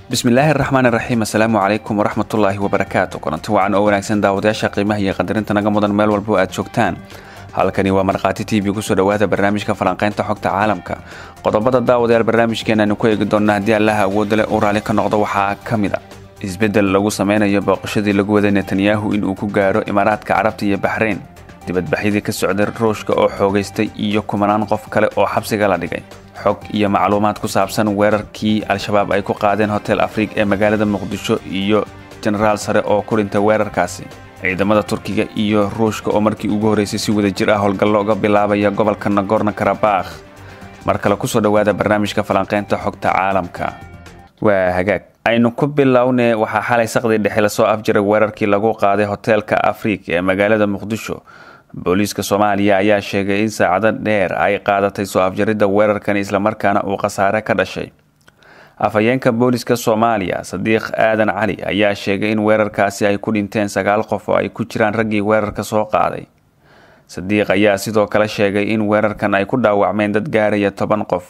bismillaahi araxmaan iraxiim assalaamu calaykum waraxmatullaahi wabarakaatu kulanti wacan oo wanaagsan daawadayaasha qiimaha iyo qadarinta naga mudan meel walbo aad joogtaan halkani waa markhaati t v kusoo dhawaada barnaamijka falanqaynta xogta caalamka qodobada daawadayaal barnaamijkeenaanu ku eegi doona haddii allaha awooda leh uu raalli ka noqdo waxaa ka mid a isbeddel lagu sameynayo booqashadii lagu waday netanyahu inuu ku gaaro imaaraadka carabta iyo baxreyn dibadbaxyadii ka socday ruushka oo xoogaystay iyo kumanaan qof kale oo xabsiga la dhigay xog iyo macluumaad ku saabsan weerarkii al-shabaab ay ku qaadeen hotel afriig ee magaalada muqdisho iyo jenaraal sare oo ku dhintay weerarkaasi ciidamada turkiga iyo ruushka oo markii ugu horreysay si wadajir ah howlgallo uga bilaabaya gobolka nagorno karabakh mar kale kusoo dhowaada barnaamijka falanqaynta xogta caalamka waa hagaag aynu ku bilownee waxaa xalay saqdii dhexe lasoo afjiray weerarkii lagu qaaday hoteelka afriig ee magaalada muqdisho booliiska soomaaliya ayaa sheegay in saacado dheer ay qaadatay soo afjaridda weerarkan islamarkaana uu khasaare ka dhashay afhayeenka booliiska soomaaliya sadiiq aadan cali ayaa sheegay in weerarkaasi ay ku dhinteen sagaal qof oo ay ku jiraan raggii weerarka soo qaaday sadiiq ayaa sidoo kale sheegay in weerarkan ay ku dhaawacmeen dad gaaraya toban qof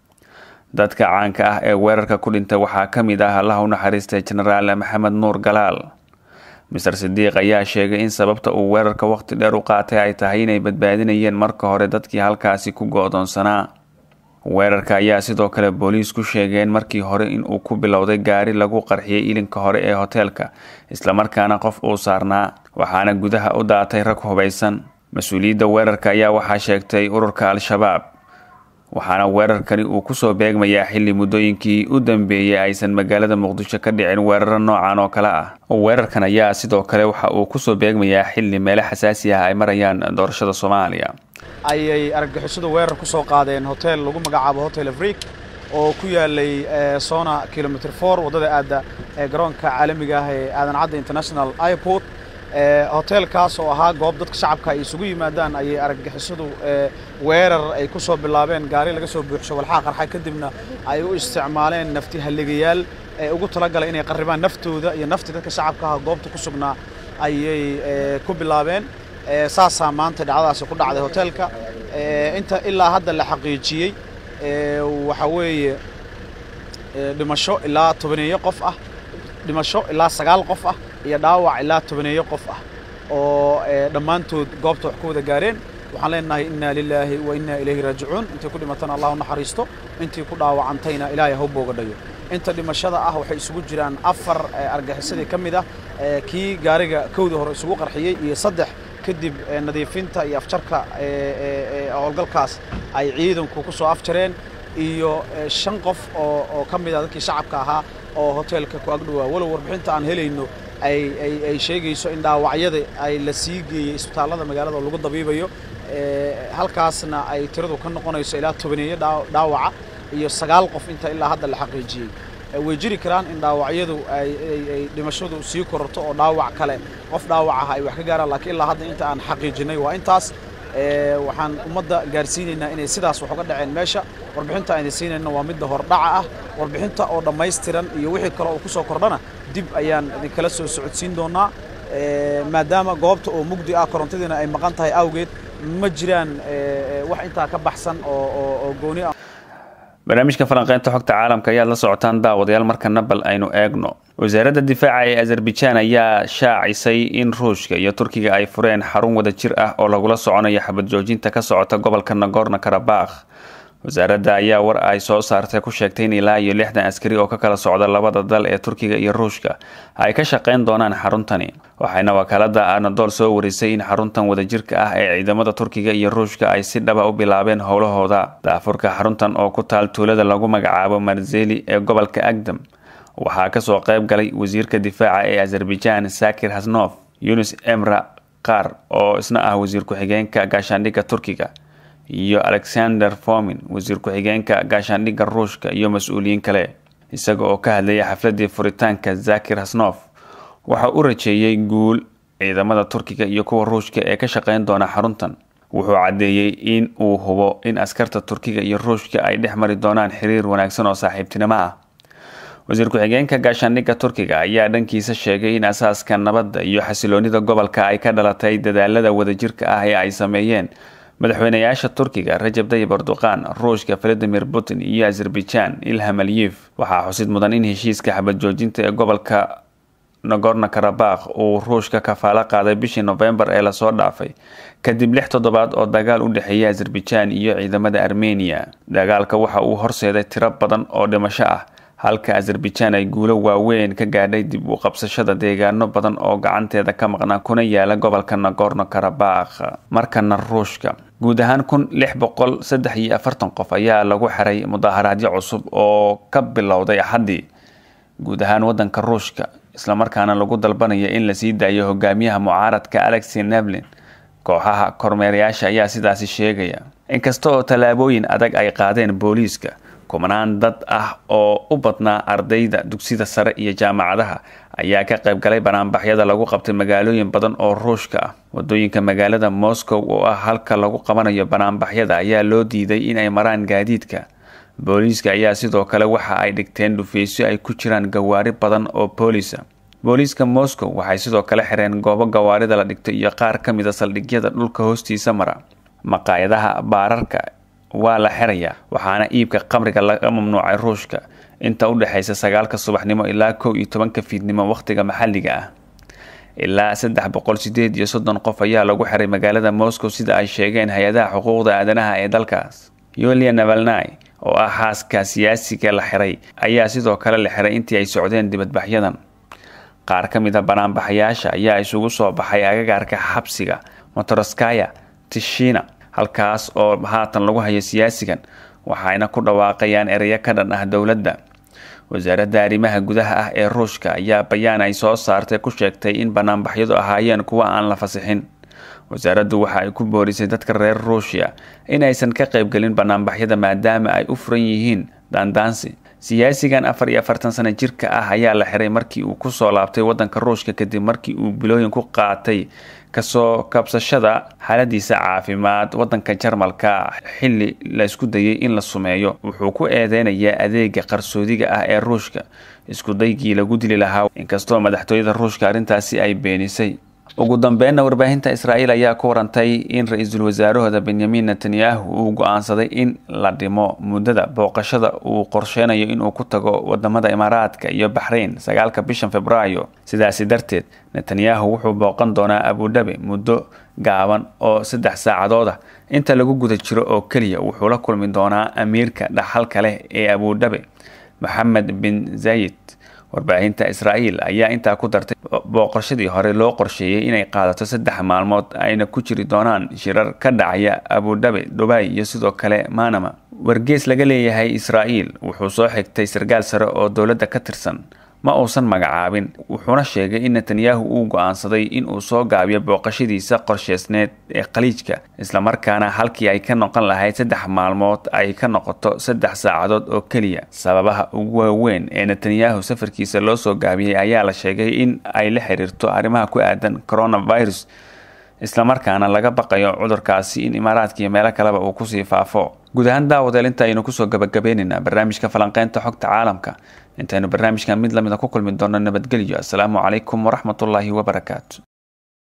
dadka caanka ah ee weerarka ku dhintay waxaa ka mid ah allaha u naxariistay jenaraal maxamed nuur galaal mister sidiiq ayaa sheegay in sababta uu weerarka waqti dheer u qaatay ay tahay inay badbaadinayeen marka hore dadkii halkaasi ku go-doonsanaa weerarka ayaa sidoo kale booliis ku sheegeen markii hore inuu ku bilowday gaari lagu qarxiyey ilinka hore ee hoteelka islamarkaana qof uu saarnaa waxaana gudaha u daatay rag hubaysan mas-uuliyadda weerarka ayaa waxaa sheegtay ururka al-shabaab waxaana weerarkani uu kusoo beegmayaa xilli muddooyinkii u dambeeyey aysan magaalada muqdisho ka dhicin weeraro noocan oo kale ah weerarkan ayaa sidoo kale waxa uu kusoo beegmayaa xilli meelo xasaasi ah ay marayaan doorashada soomaaliya ayay argagixisadu weerar ku soo qaadeen hotel lagu magacaabo hotel afriik oo ku yaalay sona kilomitr for waddada aadda ee garoonka caalamiga ah ee aadan cadda international airport hoteelkaas oo ahaa goob dadka shacabka ay isugu yimaadaan ayay argagixisadu weerar ay ku soo bilaabeen gaari laga soo buuxsho walxaa qarxa kadibna ay u isticmaaleen nafti halligayaal ee ugu talagalay inay qarribaan naftooda iyo nafti dadka shacabka ah goobta ku sugnaa ayay ku bilaabeen saasaa maanta dhacdadaasi ku dhacday hoteelka inta ilaa hadda la xaqiijiyey waxaa weeye dhimasho ilaa tobaneeyo qof ah dhimasho ilaa sagaal qof ah iyo dhaawac ilaa tobaneeyo qof ah oo dhammaantood goobta wax ku wada gaareen waxaan leenahay inna lilaahi wa inna ilayhi raajicuun intay ku dhimatana allah u naxariisto intii ku dhaawacantayna ilaahay ha u boogadhayo inta dhimashada ah waxay isugu jiraan afar argaxisadii ka mid ah kii gaariga kowda hore isugu qarxiyey iyo saddex kadib nadiifinta iyo afjarka howlgalkaas ay ciidanku ku soo afjareen iyo shan qof oo oo ka mid ah dadkii shacabka ahaa oo hoteelka ku agdhowaa walow warbixinta aan helayno ay sheegayso in dhaawacyada ay la sii geeyey isbitaallada magaalada lagu dabiibayo halkaasna ay tiradu ka noqonayso ilaa tobaneeyo dhaawaca iyo sagaal qof inta ilaa hadda la xaqiijiyey way jiri karaan in dhaawacyadu ay dhimashadu sii kororto oo dhaawac kale qof dhaawac ah ay wax ka gaaraan lakiin ilaa hadda inta aan xaqiijinay waa intaas waxaan ummadda gaarsiinaynaa inay sidaas wax uga dhaceen meesha warbixinta ayna siinayna waa midda hordhaca ah warbixinta oo dhammaystiran iyo wixii kale oo ku soo kordhana dib ayaan idinkala soo socodsiin doonaa maadaama goobta oo mugdi ah korontadiina ay maqan tahay awgeed ma jiraan wax intaa ka baxsan oo gooni ah barnaamijka falanqeynta xogta caalamka ayaad la socotaan daawadayaal markana bal aynu eegno wasaaradda difaaca ee azerbaijaan ayaa shaacisay in ruushka iyo turkiga ay fureen xarun wada jir ah oo lagula soconayo xabad joojinta ka socota gobolka nagorno karabakh wasaaradda ayaa war ay soo saartay ku sheegtay in ilaa iyo lixdan askari oo ka kala socda labada dal ee turkiga iyo ruushka ay ka shaqeyn doonaan xaruntani waxayna wakaalada anadol soo warisay in xaruntan wadajirka ah ee ciidamada turkiga iyo ruushka ay si dhaba u bilaabeen howlahooda daafurka xaruntan oo ku taal tuulada lagu magacaabo marzeli ee gobolka agdam waxaa kasoo qayb galay wasiirka difaaca ee azerbaijaan sakir hasnof yunis emra qaar oo isna ah wasiir ku-xigeenka gaashaandhigga turkiga iyo alexander fomin wasiir ku-xigeenka gaashaandhigga ruushka iyo mas-uuliyiin kale isaga oo ka hadlayay xafladii furitaanka zakir hasnof waxa u rajeeyey guul ciidamada turkiga iyo kuwa ruushka ee ka shaqeyn doona xaruntan wuxuu caddeeyey in uu hubo in askarta turkiga iyo ruushka ay dhex mari doonaan xiriir wanaagsan oo saaxiibtinimo ah wasiir ku-xigeenka gaashaandhigga turkiga ayaa dhankiisa sheegay in asaaska nabadda iyo xasiloonida gobolka ay ka dhalatay dadaalada wadajirka ah ee ay sameeyeen madaxweynayaasha turkiga rajab tayib erdoqan ruushka valadimir putin iyo azerbaijan ilham aliyef waxaa xusid mudan in heshiiska xabad joojinta ee gobolka nagorno karabakh uu ruushka kafaalo qaaday bishii nofembar ee lasoo dhaafay kadib lix toddobaad oo dagaal u dhexeeya azerbaijan iyo ciidamada armeniya dagaalka waxa uu horseeday tiro badan oo dhimasho ah halka azerbaijan ay guulo waaweyn ka gaadhay dib u qabsashada deegaano badan oo gacanteeda ka maqnaa kuna yaala gobolka nagorno karabakh markana ruushka guud ahaan kun lix boqol saddex iyo afartan qof ayaa lagu xiray mudaaharaadyo cusub oo ka bilowday axaddii guud ahaan wadanka ruushka islamarkaana lagu dalbanaya in lasii daayo hogaamiyaha mucaaradka alexey nevlin kooxaha kormeerayaasha ayaa sidaasi sheegaya inkasta oo tallaabooyin adag ay qaadeen booliiska kumanaan dad ah oo u badnaa ardayda dugsida sare iyo jaamacadaha ayaa ka qayb galay banaanbaxyada lagu qabtay magaalooyin badan oo ruushka ah wadooyinka magaalada moscow oo ah halka lagu qabanayo banaanbaxyada ayaa loo diiday in ay maraan gaadiidka booliiska ayaa sidoo kale waxa ay dhigteen dhufaysyo ay ku jiraan gawaari badan oo boolisa booliiska moscow waxay sidoo kale xireen goobo gawaarida la dhigto iyo qaar ka mid a saldhigyada dhulka hoostiisa mara maqaayadaha baararka waa la xirayaa waxaana iibka qamriga laga mamnuucay ruushka inta u dhexaysa sagaalka subaxnimo ilaa kow iyo tobanka fiidnimo wakhtiga maxalliga ah ilaa saddex boqol sideed iyo soddon qof ayaa lagu xiray magaalada moscow sida ay sheegeen hay-adaha xuquuqda aadanaha ee dalkaas yulia navalnai oo ah xaaska siyaasiga la xiray ayaa sidoo kale la xiray intii ay socdeen dibadbaxyadan qaar ka mid a banaanbaxayaasha ayaa isugu soo baxay agagaarka xabsiga motoroskaya tishina halkaas oo haatan lagu hayo siyaasigan waxayna ku dhawaaqayaan ereyo ka dhan ah dowladda wasaaradda arrimaha gudaha ah ee ruushka ayaa bayaan ay soo saartay ku sheegtay in banaanbaxyadu ahaayeen kuwa aan la fasixin wasaaraddu waxa ay ku boorisay dadka reer ruushya inaysan ka qaybgelin banaanbaxyada maadaama ay u furan yihiin daandaansi siyaasigan afar iyo afartan sano jirka ah ayaa la xiray markii uu kusoo laabtay wadanka ruushka kadib markii uu bilooyin ku qaatay kasoo kabsashada xaaladiisa caafimaad wadanka jarmalka xili la isku dayay in la sumeeyo wuxuu ku eedeynayaa adeega qarsoodiga ah ee ruushka iskudaygii lagu dili lahaa inkastoo madaxtooyada ruushka arrintaasi ay beenisay ugu dambeynna warbaahinta israa'iil ayaa ku warantay in ra-iisul wasaarahooda benyamin netanyahu uu go-aansaday in la dhimo muddada booqashada uu qorsheynayo inuu ku tago wadamada imaaraadka iyo baxrayn sagaalka bishan februaayo sidaasi darteed netanyahu wuxuu booqan doonaa abudhabi muddo gaaban oo saddex saacadood ah inta lagu guda jiro oo keliya wuxuu la kulmi doonaa amiirka dhaxalka leh ee abudhabi moxamed bin zayid warbaahinta israa'iil ayaa intaa ku dartay booqashadii hore loo qorsheeyey inay qaadato saddex maalmood ayna ku jiri doonaan shirar ka dhacaya abudhabi dubay iyo sidoo kale manama wargees laga leeyahay israa'iil wuxuu soo xigtay sarkaal sare oo dowladda ka tirsan ma uusan magacaabin wuxuuna sheegay in netanyahu uu go-aansaday in uu soo gaabiyo booqashadiisa qorsheysneed ee khaliijka islamarkaana halkii ay ka noqon lahayd saddex maalmood ay ka noqoto saddex saacadood oo keliya sababaha ugu waaweyn ee netanyahu safarkiisa loo soo gaabiyey ayaa la sheegay in ay la xiriirto arrimaha ku aadan coronavirus islamarkaana laga baqayo cudurkaasi in imaaraadka iyo meelo kaleba uu kusii faafo guud ahaan daawadeel inta aynu kusoo gabagabeynaynaa barnaamijka falanqeynta xogta caalamka intaynu barnaamijkan mid lamida ku kulmi doono nabadgelyo asalaamu calaykum waraxmatullaahi wabarakaatu